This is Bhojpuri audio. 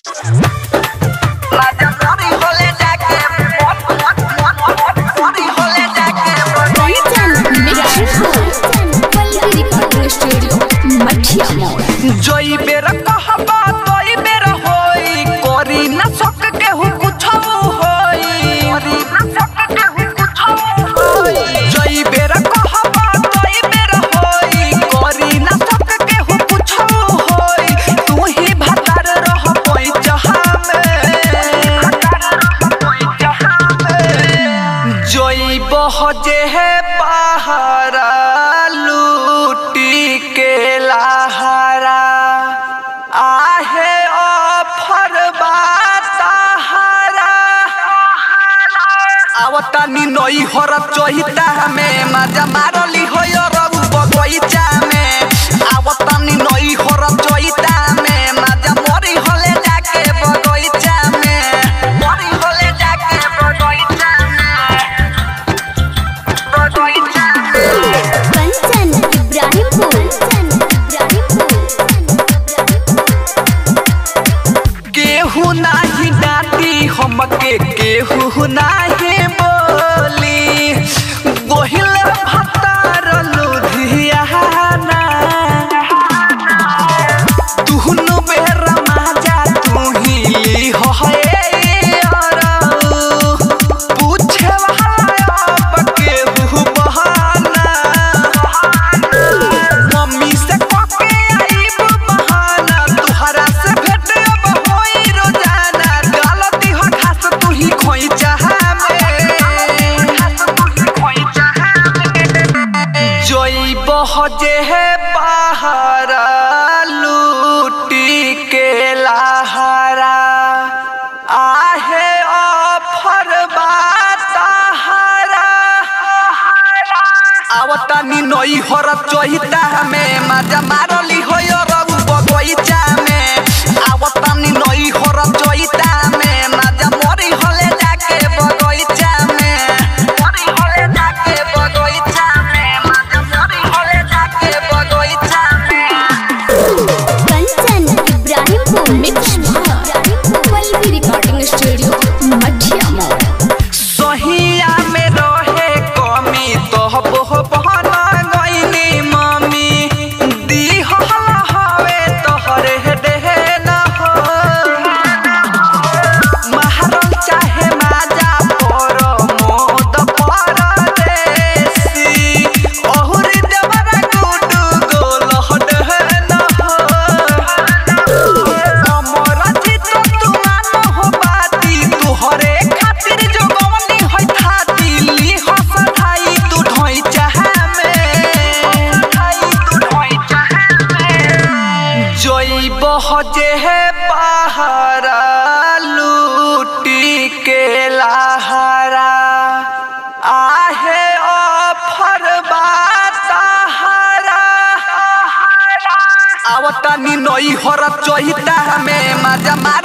जोई बेर कहबा तोई बेर होई करी ना सक केहू कुछो होई करी ना सक केहू कुछो होई जोई बेर कहबा तोई बेर होई करी ना सक केहू कुछो होई तू ही भतार रह कोई जहां में जोई बहजे है पहाड़ा लूटी के लहरा आहे ऑफर बाताहारा आवतानी नई हर चहिता में मजा मारली हो रऊ बगैचा में आवतानी नई हर चहिता में मजा मरी होले जाके बगैचा में मरी होले जाके बगैचा में बगैचा में कंचन इब्राहिमपुर केहू नाही डाटी हमके केहू नाही बोली गोहिल भतार लुधियाना तुहनु बेर माजा तू ही होए अरऊ पूछे वाला अब केहू बहाना मम्मी से कके आईब बहाना तुहरा से भेट अब होई रोजाना गलती हो खास तू ही खोई चाहा में जोई बहजे है पहाड़ा लूटी के लहरा आहे ऑफर बाताहारा आवतानी नई हर चहिता में मजा मारली हो रऊ बगैचा में आवतानी नई हर चहिता में मजा मरी होले जाके बगैचा में मरी होले जाके बगैचा में मजा मरी होले जाके बगैचा में कंचन इब्राहिमपुर रिकॉर्डिंग स्टूडियो मठिया मोड़ सहिया में रहे कमी तो बहु बहन गईनी मम्मी दी हवे तोहरे देहे न हो महारल चाहे माजा पर मोद पर देसी ओहुरी देवरा गुडू गोल हडे न हो अमर चित तुमान हो बाती तुहरे खातिर जोगवनी होई थाती ली हस धाई तू ढोई चाहा में धाई तू ढोई चाहा में जोई बहजे है पहाड़ा लूटी के लहरा आहे ऑफर बाताहारा आवतानी नई हर चहिता में मजा मार